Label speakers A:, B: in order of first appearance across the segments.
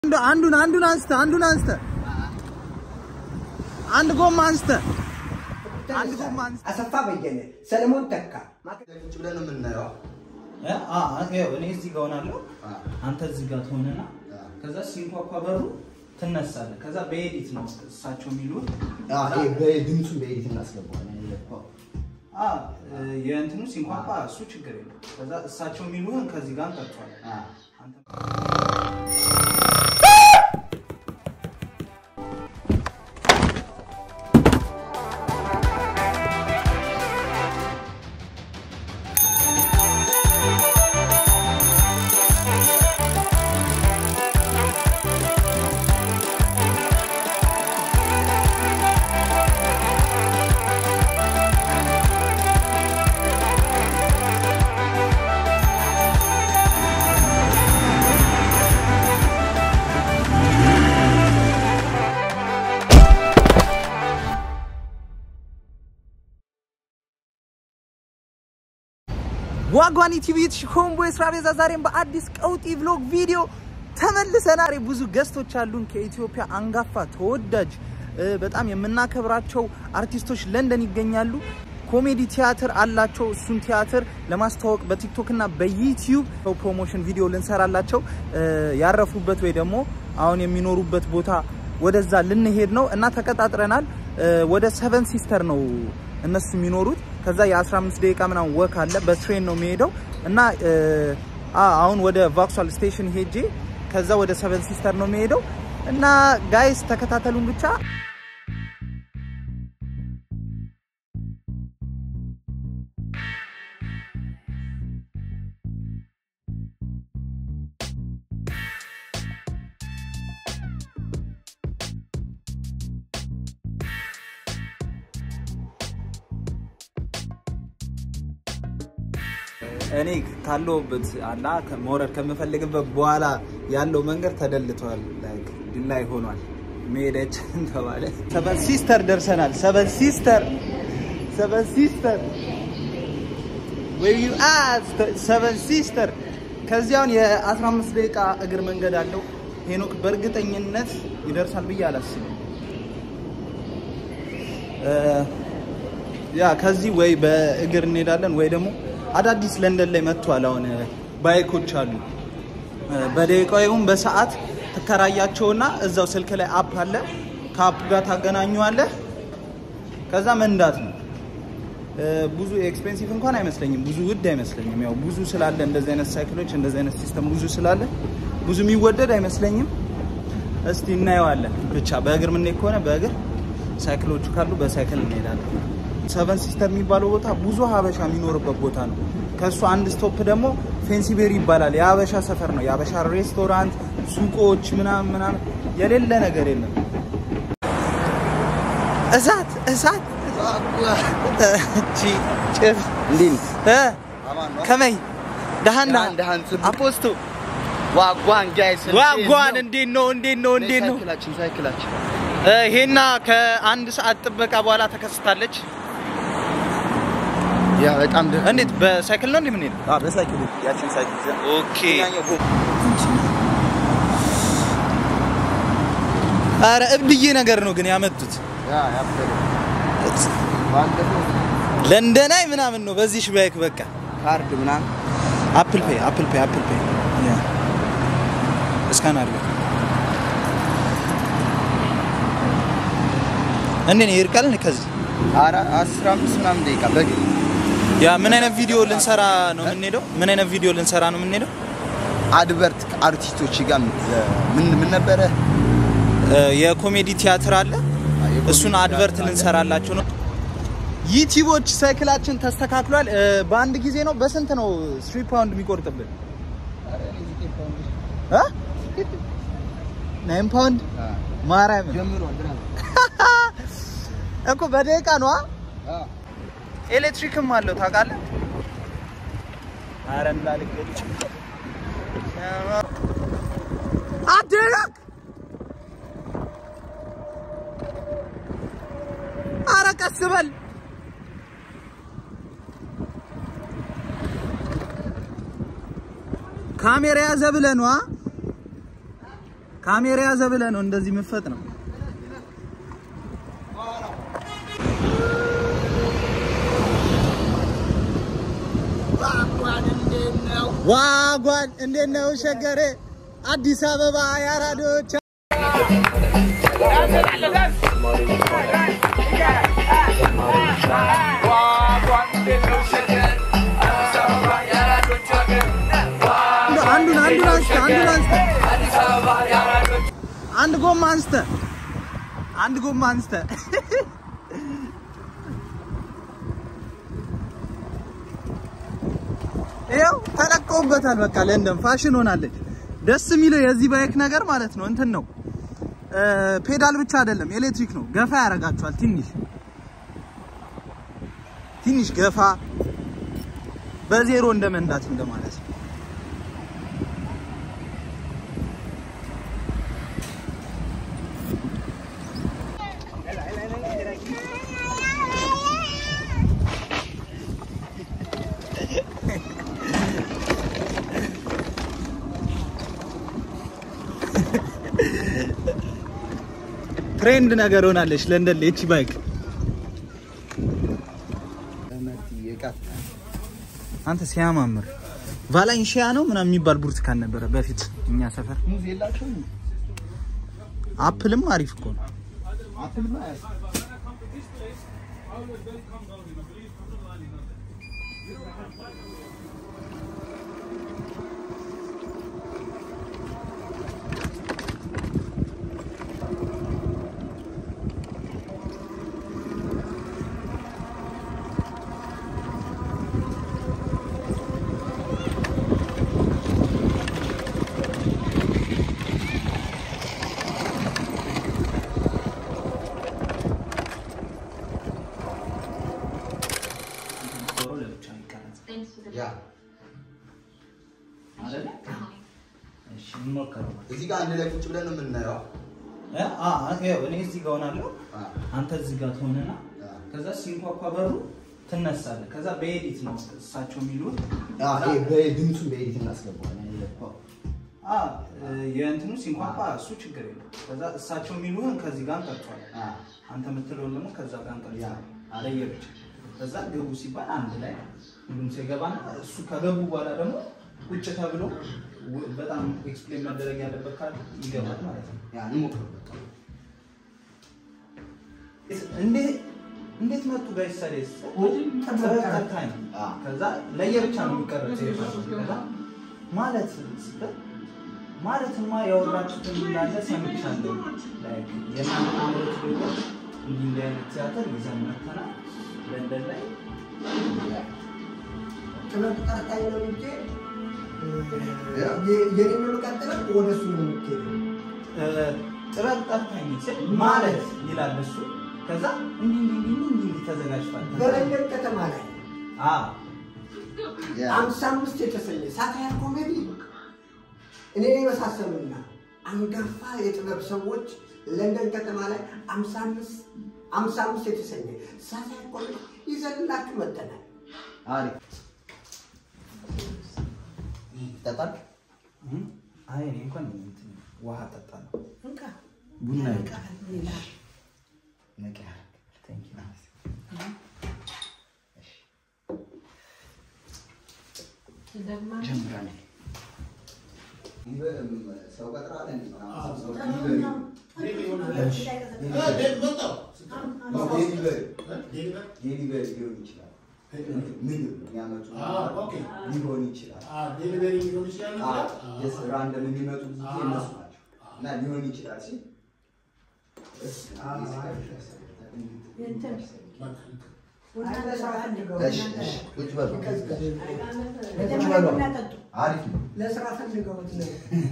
A: አንዱን አንዱን አንስተ አንዱን አንስተ አንድ ጎማ አንስተ አንድ ጎማ አንስተ
B: አሰፋ በየነ፣ ሰለሞን ተካ ቁጭ ብለን ነው የምናየው።
A: እኔ እዚህ ጋር ሆናለሁ፣ አንተ እዚህ ጋር ትሆንና ከዛ ሲንኳኳ በሩ ትነሳለህ። ከዛ በኤዲት ነው እሳቸው የሚሉት
B: በድምፁን በኤዲት እናስገባዋለን።
A: የእንትኑ ሲንኳኳ እሱ ችግር የለም። ከዛ እሳቸው የሚሉህን ከዚህ ጋር እንጠጥቷለን። ዋጓኒ ቲቪ ኮምቦ የስራ ቤዛ ዛሬም በአዲስ ቀውጢ ቭሎግ ቪዲዮ ተመልሰናል። ብዙ ገስቶች አሉን ከኢትዮጵያ አንጋፋ ተወዳጅ በጣም የምናከብራቸው አርቲስቶች ለንደን ይገኛሉ። ኮሜዲ ቲያትር አላቸው። እሱን ቲያትር ለማስተዋወቅ በቲክቶክ እና በዩቲዩብ ፕሮሞሽን ቪዲዮ ልንሰራላቸው ያረፉበት ወይ ደግሞ አሁን የሚኖሩበት ቦታ ወደዛ ልንሄድ ነው እና ተቀጣጥረናል። ወደ ሰቨን ሲስተር ነው እነሱ የሚኖሩት። ከዛ የ15 ደቂቃ ምናምን ወክ አለ። በትሬን ነው የሚሄደው እና አሁን ወደ ቫክሷል ስቴሽን ሄጄ ከዛ ወደ ሰቨን ሲስተር ነው የሚሄደው እና ጋይስ ተከታተሉን ብቻ። እኔ ካለሁበት አላ መውረድ ከምፈልግበት በኋላ ያለው መንገድ ተደልቷል፣ ድላይ ሆኗል። መሄደች ተባለ። ሰበን ሲስተር ደርሰናል። ሰበን ሲስተር ሰበን ሲስተር ዩ ሰበን ሲስተር። ከዚያውን የ15 ደቂቃ እግር መንገድ አለው። ሄኖክ በእርግጠኝነት ይደርሳል ብዬ አላስብም። ያ ከዚህ ወይ በእግር እንሄዳለን ወይ ደግሞ አዳዲስ ለንደን ላይ መጥቷል። አሁን ባይኮች አሉ። በደቂቃ ይሁን በሰዓት ትከራያቸውና እዛው ስልክ ላይ አፕ አለ። ከአፕ ጋር ታገናኘዋለህ። ከዛ መንዳት ነው። ብዙ ኤክስፔንሲቭ እንኳን አይመስለኝም፣ ብዙ ውድ አይመስለኝም። ያው ብዙ ስላለ እንደዚህ አይነት ሳይክሎች እንደዚህ አይነት ሲስተም ብዙ ስላለ ብዙ የሚወደድ አይመስለኝም። እስቲ እናየዋለን። ብቻ በእግር የምንሄድ ከሆነ በእግር ሳይክሎቹ ካሉ በሳይክል እንሄዳለን። ሰቨን ሲስተር የሚባለው ቦታ ብዙ ሀበሻ የሚኖርበት ቦታ ነው። ከእሱ አንድ ስቶፕ ደግሞ ፌንሲቤሪ ይባላል። የሀበሻ ሰፈር ነው። የሀበሻ ሬስቶራንት፣ ሱቆች ምናምን ምናምን የሌለ ነገር የለም። እሳት እሳት ጭፍ ከመይ ደሃና አፖስቶ
B: ዋጓን ጋይስ
A: ዋጓን እንዴት ነው? እንዴት ነው? እንዴት ነው?
B: ሳይክላችን ሳይክላችን
A: ይሄና ከአንድ ሰዓት ጥበቃ በኋላ ተከስታለች።
B: ያ በጣም ደስ
A: እንዴት በሳይክል ነው እንዴ ምን ሄደ?
B: አዎ በሳይክል ያችን ሳይክል ይዘን
A: ኦኬ። አረ እብድዬ ነገር ነው ግን ያመጡት
B: ያ ያበደ ባለፈው
A: ለንደናይ ምናምን ነው በዚህ ሽባይክ በቃ
B: ካርድ ምናምን
A: አፕል ፔይ አፕል ፔይ አፕል ፔይ ያ እስካን አድርገው እንዴ ነው ይርቃል ከዚህ
B: ኧረ አስራ አምስት ምናምን ደቂቃ በግ
A: ያ ምን አይነት ቪዲዮ ልንሰራ ነው የምንሄደው? ምን አይነት ቪዲዮ ልንሰራ ነው የምንሄደው?
B: አድቨርት አርቲስቶች ጋር ምን ምን ነበረ
A: የኮሜዲ ቲያትር አለ። እሱን አድቨርት ልንሰራላችሁ ነው። ዩቲዩቦች ሳይክላችን ተስተካክሏል። በአንድ ጊዜ ነው። በስንት ነው ስትሪ ፓውንድ የሚቆርጥብን? እ ናይን ፓውንድ ማርያም
B: ጀምሯል
A: እኮ በደቂቃ ነዋ። ኤሌክትሪክም አለው ታውቃለህ። አረ እንዳልገጭ አደረክ። አረ ቀስ በል ካሜራ ያዘ ብለህ ነዋ። ካሜራ ያዘ ብለህ ነው እንደዚህ ምፈጥ ነው። ዋጓን እንዴት ነው ሸገሬ? አዲስ አበባ ያራዶች አንዱን አንዱን አንስተ አንዱን አንስተ አንድ ጎማ አንስተ አንድ ጎማ አንስተ ይኸው ተለቀውበታል። በቃ ለንደን ፋሽን ሆናለች። ደስ የሚለው የዚህ ባይክ ነገር ማለት ነው እንትን ነው ፔዳል ብቻ አይደለም ኤሌክትሪክ ነው። ገፋ ያደርጋቸዋል። ትንሽ ትንሽ ገፋ በዜሮ እንደ መንዳት እንደማለት ነው። ትሬንድ ነገር ሆናለች ለንደን ላይ እቺ ባይክ። አንተ ሲያማምር ቫላንሺያ ነው ምናምን የሚባል ብርቱካን ነበረ በፊት እኛ ሰፈር።
B: ሙዝ የላቸውም።
A: አፕልም አሪፍ እኮ ነው።
B: አፕልማ ያስ ያ እዚህ ጋር አንድ ላይ ቁጭ ብለን ነው የምናየው።
A: እኔ እዚህ ጋር ሆናለሁ፣
B: አ
A: አንተ እዚህ ጋር ትሆንና
B: አ
A: ከዛ ሲንኳኳ በሩ ትነሳለህ። ከዛ በኤዲት ነው እሳቸው የሚሉት
B: አ ይሄ በድምፁን በኤዲት እናስገባዋለን።
A: አ የእንትኑ ሲንኳኳ እሱ ችግር የለም። ከዛ እሳቸው የሚሉህን ከዚህ ጋር እንቀርጿለን።
B: አ
A: አንተ የምትለውን ደግሞ ከዛ ጋር እንቀርጿለን።
B: ያ።
A: ለየብቻ ከዛ ግቡ ሲባል አንድ ላይ ሁሉም ሲገባና እሱ ከገቡ በኋላ ደግሞ ቁጭ ተብሎ ው- በጣም ኤክስፕሌን መደረግ ያለበት ካለ ይገባል ማለት ነው።
B: ያ እንሞክር በቃ።
A: እንዴት እንዴት መጡ ጋይስ ሰሌስ ተበታታኝ
B: አ
A: ከዛ ለየብቻ ነው የሚቀረጸው የፋሲል ከዛ ማለት ስትል ማለትማ ያወራችሁትን እንዳለ ሰምቻለሁ ላይክ የእናንተ አምሮት ደግሞ እንዲህ እንዲህ አይነት ቲያትር ይዘን መተናል ለንደን ላይ
C: ጥበብ ቀጣይ ነው እንጂ
B: ያ።
C: የኔ የሚቀጥለው ወደ እሱ ነው የሚሄደው።
A: እ፣ ጥበብ ጠርታኝ ስል ማለት ይላል እሱ ከዛ እንዲህ እንዲህ እንዲህ እንዲህ እንዲህ ተዘጋጅቷል
C: በለንደን ከተማ ላይ
A: አ
B: ያ
C: አምሳ አምስት የተሰኘ ሳታየር ኮሜዲ እኔ የመሳሰሉና አንጋፋ የጥበብ ሰዎች ለንደን ከተማ ላይ አምሳ አምስት አምሳ አምስት የተሰኘ ሳታየር ኮሜዲ ይዘንላችሁ መጥተናል።
B: አሪፍ ይጠጣል።
A: አይ እኔ እንኳን እንትን ውሃ ጠጣለሁ
C: እንካ
B: ቡና
C: እንካ ሌላ
B: ነቂያ
A: ቴንክ ዩ
B: ጀምራለሁ። ሰው ቀጥረሃል እንዴ? ሰው ዴሊቨሪ ሊሆን ይችላል። ምግብ የሚያመጡ ሊሆን ይችላል። ስ ራንደም የሚመጡ ጊዜ እነሱ ናቸው እና ሊሆን ይችላል ሲል እሺ፣ እሺ፣ ቁጭ በሉ ቁጭ በሉ። አሪፍ ነው።
C: ለስራ ፈልገውት ነው።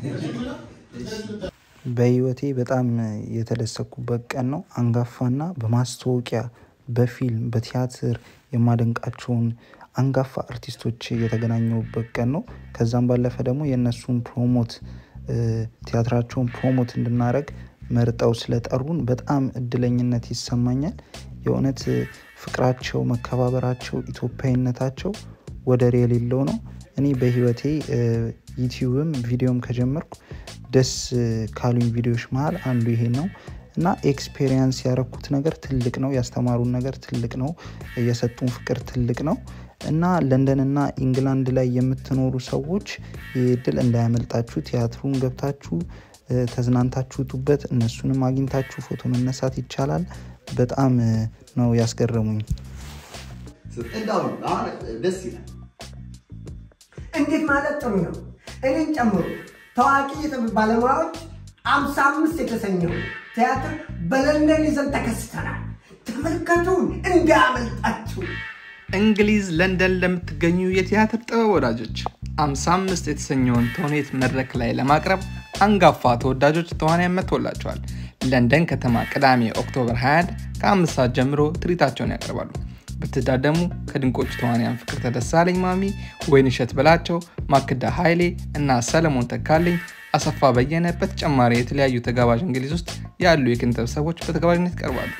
A: በህይወቴ በጣም የተደሰኩበት ቀን ነው። አንጋፋና በማስታወቂያ በፊልም በቲያትር የማደንቃቸውን አንጋፋ አርቲስቶች የተገናኘሁበት ቀን ነው። ከዛም ባለፈ ደግሞ የእነሱን ፕሮሞት እ፣ ቲያትራቸውን ፕሮሞት እንድናደረግ መርጠው ስለጠሩን በጣም እድለኝነት ይሰማኛል። የእውነት እ፣ ፍቅራቸው፣ መከባበራቸው፣ ኢትዮጵያዊነታቸው ወደር የሌለው ነው። እኔ በህይወቴ እ፣ ዩቲዩብም ቪዲዮም ከጀመርኩ ደስ ካሉኝ ቪዲዮዎች መሀል አንዱ ይሄ ነው እና ኤክስፔሪየንስ ያረኩት ነገር ትልቅ ነው። ያስተማሩን ነገር ትልቅ ነው። የሰጡን ፍቅር ትልቅ ነው እና ለንደን እና ኢንግላንድ ላይ የምትኖሩ ሰዎች ይህ እድል እንዳያመልጣችሁ። ቲያትሩን ገብታችሁ ተዝናንታችሁበት እነሱንም አግኝታችሁ ፎቶ መነሳት ይቻላል። በጣም ነው ያስገረሙኝ።
B: እንዳሁን አሁን ደስ ይላል።
C: እንዴት ማለት ጥሩ ነው። እኔን ጨምሮ ታዋቂ የጥበብ ባለሙያዎች አምሳ አምስት የተሰኘው ቲያትር በለንደን ይዘን ተከስተናል። ተመልከቱን እንዳያመልጣችሁ።
D: እንግሊዝ ለንደን ለምትገኙ የቲያትር ጥበብ ወዳጆች 55 የተሰኘውን ተውኔት መድረክ ላይ ለማቅረብ አንጋፋ ተወዳጆች ተዋንያን መጥቶላቸዋል። ለንደን ከተማ ቅዳሜ ኦክቶበር 21 ከአምስት ሰዓት ጀምሮ ትርኢታቸውን ያቀርባሉ። ብትታደሙ ከድንቆቹ ተዋንያን ፍቅር ተደሳለኝ ማሚ፣ ወይንሸት በላቸው፣ ማክዳ ኃይሌ እና ሰለሞን ተካልኝ፣ አሰፋ በየነ በተጨማሪ የተለያዩ ተጋባዥ እንግሊዝ ውስጥ ያሉ የኪነጥበብ ሰዎች በተጋባዥነት ይቀርባሉ።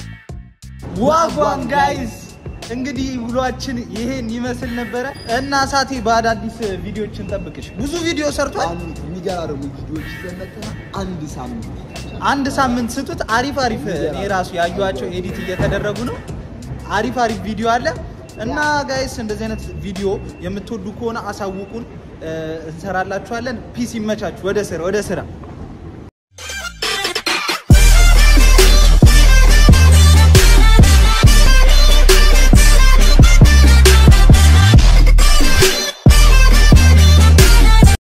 A: ዋጓን ጋይዝ እንግዲህ ውሏችን ይሄን ይመስል ነበረ እና ሳቴ በአዳዲስ ቪዲዮዎች እንጠብቅሽ። ብዙ ቪዲዮ ሰርቷል።
B: አንድ የሚገራርሙ ቪዲዮዎች ይዘን መጥተናል። አንድ ሳምንት
A: አንድ ሳምንት ስጡት። አሪፍ አሪፍ እኔ ራሱ ያዩዋቸው ኤዲት እየተደረጉ ነው። አሪፍ አሪፍ ቪዲዮ አለ እና ጋይስ እንደዚህ አይነት ቪዲዮ የምትወዱ ከሆነ አሳውቁን፣ እንሰራላችኋለን። ፒስ ይመቻችሁ። ወደ ስራ ወደ ስራ